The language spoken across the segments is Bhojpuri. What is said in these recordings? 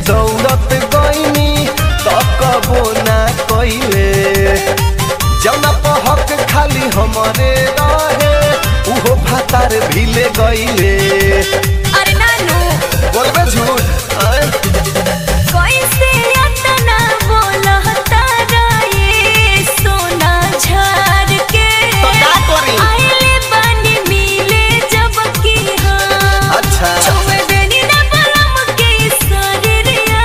दौड़त गईनी तकबो ना कइले जौना पहक खाली हमरे रहे उहो भातार भिले गईले अरे नानू बोलबे झूठ आय? कैसे अतना बोलता ये सोना झार के तो का करी? आइले बानी मिले जब की हाँ अच्छा छुए देनी ना बलम के शरीरिया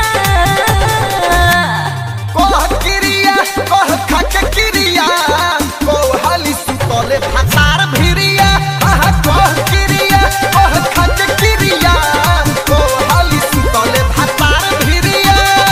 कह किरिया कह खाके किरिया कह हाली सुतले भातार भिरिया आहा कह किरिया कह खाके किरिया कह हाली सुतले भातार भिरिया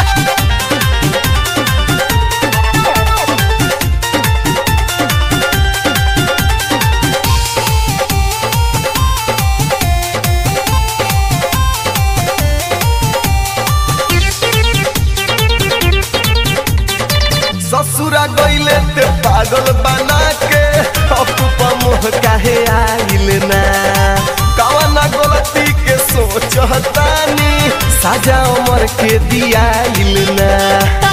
ससुरा गईले ते पागल बना के अपुपा मोह काहे आइल ना कवना गलती के सोचतानी साजा उमर के दियाइल ना ता